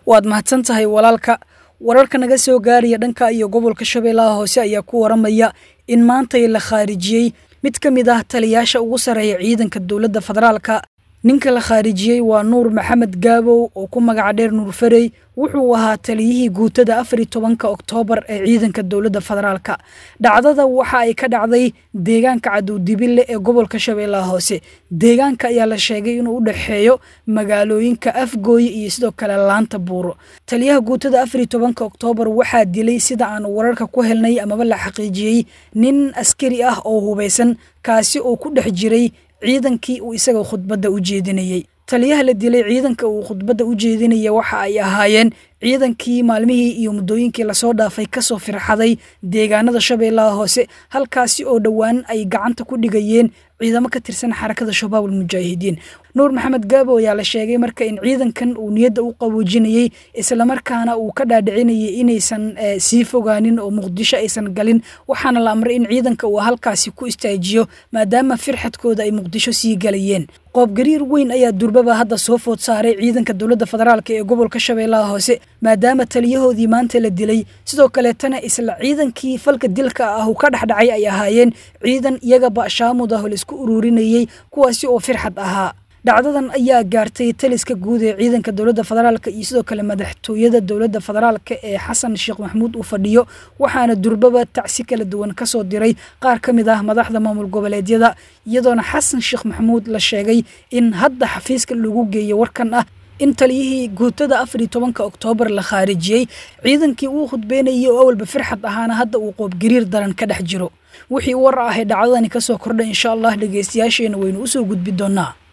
waad mahadsan tahay walaalka wararka naga soo gaaraya dhanka iyo gobolka shabeellaha hoose ayaa ku waramaya in maantay la khaarijiyey mid ka mid ah taliyaasha ugu sarreeya ciidanka dowladda federaalka ninka la khaarijiyey waa nuur maxamed gaabow oo ku magaca dheer nuur farey wuxuu ahaa taliyihii guutada afar iyo tobanka oktoobar ee ciidanka dowladda federaalka dhacdada waxa ay ka dhacday deegaanka cadowdibille ee gobolka shabeellaha hoose deegaanka ayaa la sheegay inuu u dhexeeyo magaalooyinka afgooye iyo sidoo kale laanta buuro taliyaha guutada afar iyo tobanka oktoobar waxaa dilay sida aan wararka ku helnay amaba la xaqiijiyey nin askari ah oo hubaysan kaasi oo ku dhex jiray ciidankii uu isaga khudbadda u jeedinayey taliyaha la dilay ciidanka uu khudbadda u jeedinaya waxa ay ahaayeen ciidankii maalmihii iyo muddooyinkii lasoo dhaafay kasoo firxaday deegaanada shabeellaha hoose halkaasi oo dhowaan ay gacanta ku dhigayeen ciidamo ka tirsan xarakada shabaab almujaahidiin nuur maxamed gaabo ayaa la sheegay marka in ciidankan uu niyadda u qaboojinayey islamarkaana uu ka dhaadhicinayay inaysan sii fogaanin oo muqdisho aysan galin waxaana la amray in ciidanka uu halkaasi ku istaajiyo maadaama firxadkooda ay muqdisho sii galayeen qoobgariir weyn ayaa durbaba hadda soo food saaray ciidanka dowladda federaalk ee gobolka shabeellaha hoose maadaama taliyahoodii maanta la dilay sidoo kaleetana isla ciidankii falka dilka ah uu ka dhexdhacay ay ahaayeen ciidan iyagaba shaamud ah oo laisku ururinayey kuwaasi oo firxad ahaa dhacdadan ayaa gaartay taliska guud ee ciidanka dowladda federaalk iyo sidoo kale madaxtooyada dowladda federaalk ee xasan sheekh maxamuud uu fadhiyo waxaana durbaba tacsi kala duwan kasoo diray qaar ka mid ah madaxda maamul goboleedyada iyadoona xasan sheekh maxamuud la sheegay in hadda xafiiska lagu geeyo warkan ah in taliyihii guutada afar iyo tobanka oktoobar la khaarijiyey ciidankii uu khudbeynayay oo awalba firxad ahaana hadda uu qoobgariir daran ka dhex jiro wixii war ah ee dhacdadani kasoo kordhay insha allah dhegeystayaasheena waynu usoo gudbi doonaa